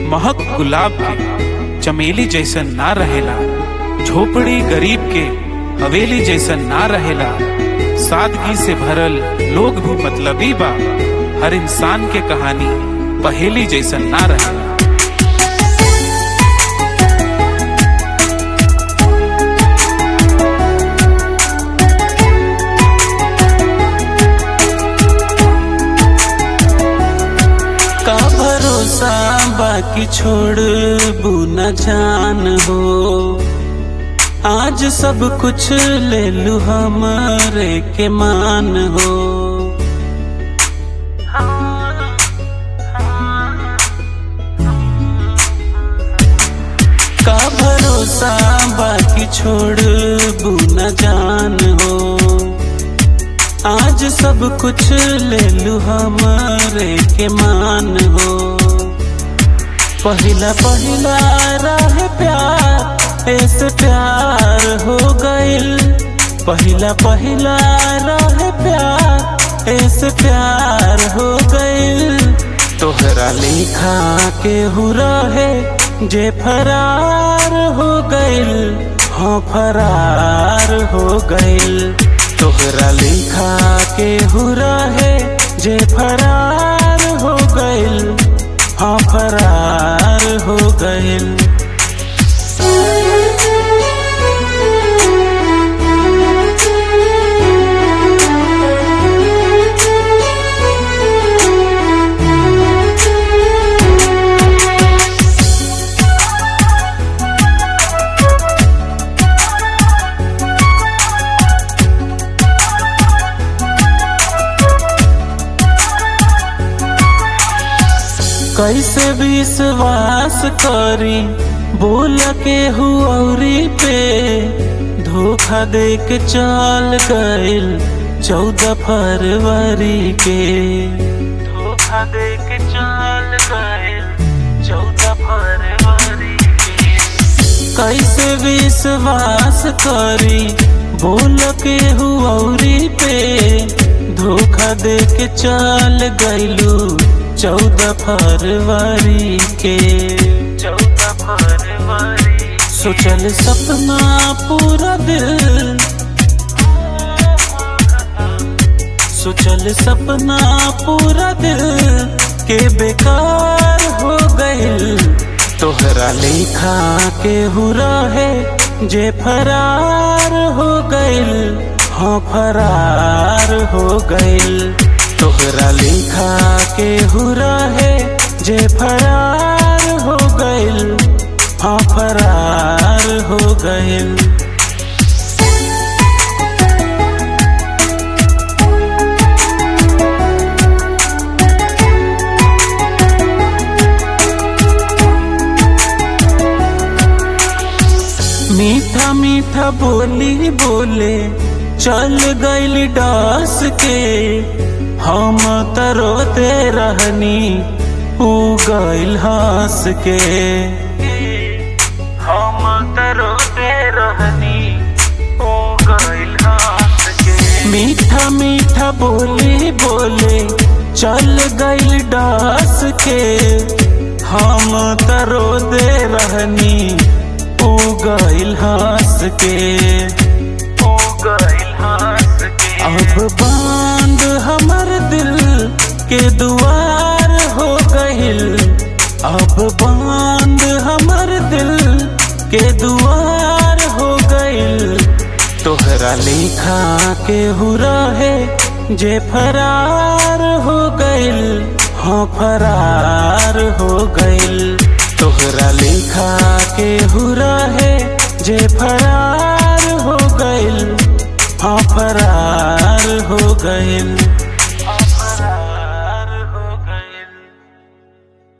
महक गुलाब के चमेली जैसन ना रहेला झोपड़ी गरीब के हवेली जैसन ना रहेला सादगी से भरल लोग भी मतलबी बा हर इंसान के कहानी पहेली जैसन ना रहेला का भरोसा बाकी छोड़ न जान हो आज सब कुछ ले लू हमारे के मान हो का भरोसा बाकी छोड़ न जान हो आज सब कुछ ले लू हमारे के मान हो पहिला पहिला राह प्यार ऐसे प्यार हो गइल पहिला पहिला राह प्यार ऐसे प्यार हो गइल तोहरा लिखा के हुरा है जे फरार हो गइल हाँ फरार हो गइल तोहरा लिखा के हुरा है जे फरार हो गइल हाँ फरार हो गइल कैसे विश्वास करी बोल के हुआरी पे धोखा दे के चल गइल चौदह फरवरी के धोखा दे के चल गइल चौदह फरवरी के कैसे विश्वास करी बोल के हुआरी पे धोखा दे के चल गइलू चौदह फरवरी के चौदह फरवरी सोचल सपना पूरा दिल सोचल सपना पूरा दिल के बेकार हो गइल तोहरा लिखा के हुरा है जे फरार हो गइल हाँ फरार हो गइल तोहरा लिखा के हुरा है जे फरार हो गइल हाँ फरार हो गइल मीठा मीठा बोली बोले चल गइल डास के हम तरोते रहनी उ गइल हंस के हम तरोते रहनी उ गइल हंस के मीठा मीठा बोली बोले चल गइल डास के हम तरोते रहनी उ गइल हंस के उ गइल हंस के अब बांध हमर दिल के दुआर हो गइल अब बांध हमर दिल के दुआर हो गइल तोहरा लिखा के हुरा है जे फरार हो गइल हाँ फरार हो गइल तोहरा लिखा के हुरा है जे फरार हो गइल हाँ फरार हो गइल